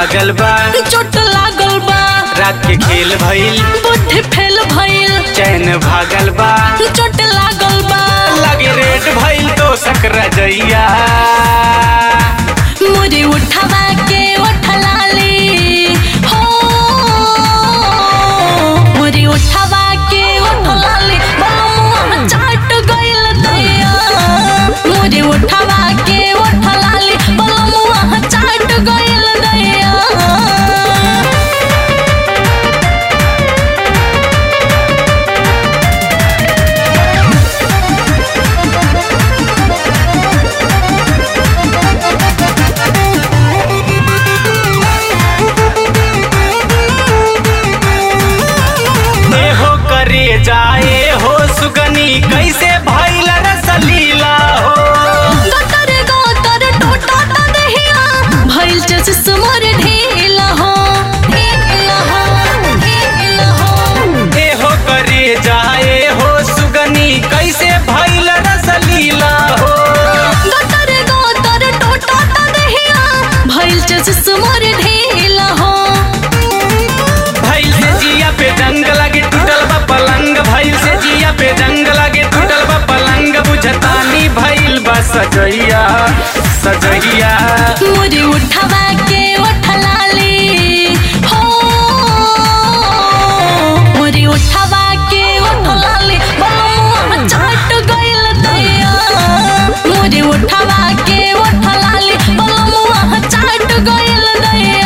भागल बा चोट लागल बा रात के खेल भइल बुद्धि फेल भइल चैन भागल बा चोट लागल बा लगे रेट भइल तो सकरा जइया मुझे उठवा के उठलाली हो मुझे उठवा के उठलाली बलमुआ चाट गइल दैया मुझे उठवा के उठलाली बलमुआ चाट गइल दैया ए हो करे जाए हो सुगनी कैसे भइल रसलीला हो गटर गटर टोटा ता दहिया भइल चस मोर ढीला हो ढीला हो ढीला हो ए हो करे जाए हो सुगनी कैसे भइल रसलीला हो गटर गटर टोटा ता दहिया भइल चस मोर ढीला हो भइल से जिया पे जंग लगे टूटल बा पलंग भइल से जिया पे जंग लगे टूटल बा पलंग बुझतानी भइल बा सजैया सजैया मुझे उठवा के उठलाली हो मुझे उठवा के उठलाली बलमुआ चाट गइल दैया मुझे उठवा के उठलाली बलमुआ चाट गइल दैया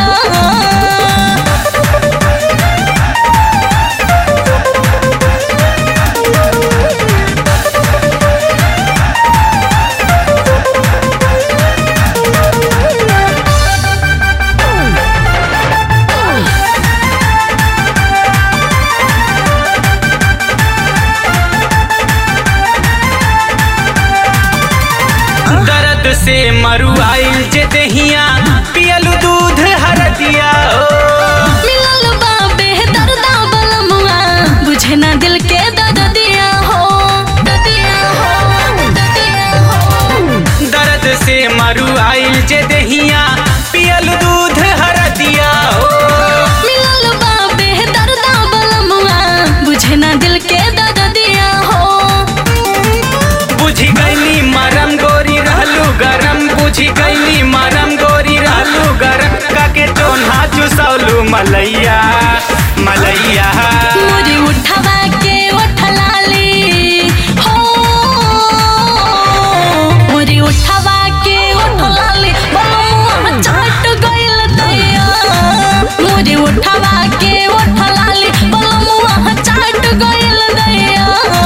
दर्द से मरुआइल जे दहिया पियल दूध हरदिया हो मिलल बा बेहदर्दा बलमुआ बुझे ना दिल के दर्दिया हो दर्दिया हो दर्दिया हो दर्द से मरुआइल जे दहिया पियल दूध हरदिया हो मिलल बा बेहदर्दा बलमुआ बुझे ना दिल के दर्दिया हो बुझी गईली मरम गोरी रहलू गरम बुझी गईली मरम गोरी रहलू गरम काके टोन्हा चुसौलू मलैया मलैया मुझे उठवा के उठलाली हो मुझे उठवा के उठलाली बलमुआ चाट गइल दैया मुझे उठवा के उठलाली बलमुआ चाट गइल दैया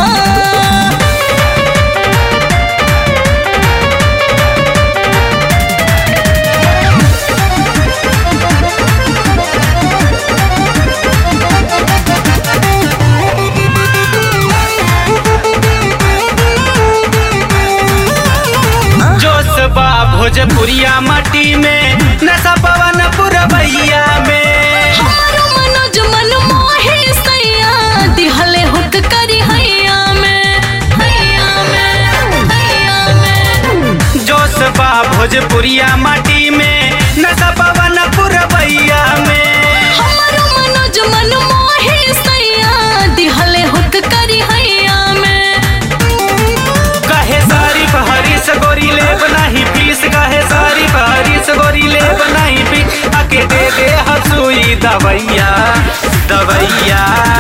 जोश बा भोजपुरिया माटी में नशा पवन पुरबैया में हमारो मनोज मन मोहे सैया दिहले हुक करी हैया में हैया में हैया में जोश बा भोजपुरिया माटी में नशा पवन पुरबैया में हमारो मनोज मन मोहे सैया दिहले हुक करी हैया में कहे सारी हरीश गोरी ले बनाही पीस कहे सारी हरीश गोरी ले बनाही पीस आके दे दे हसुई दवैया दवैया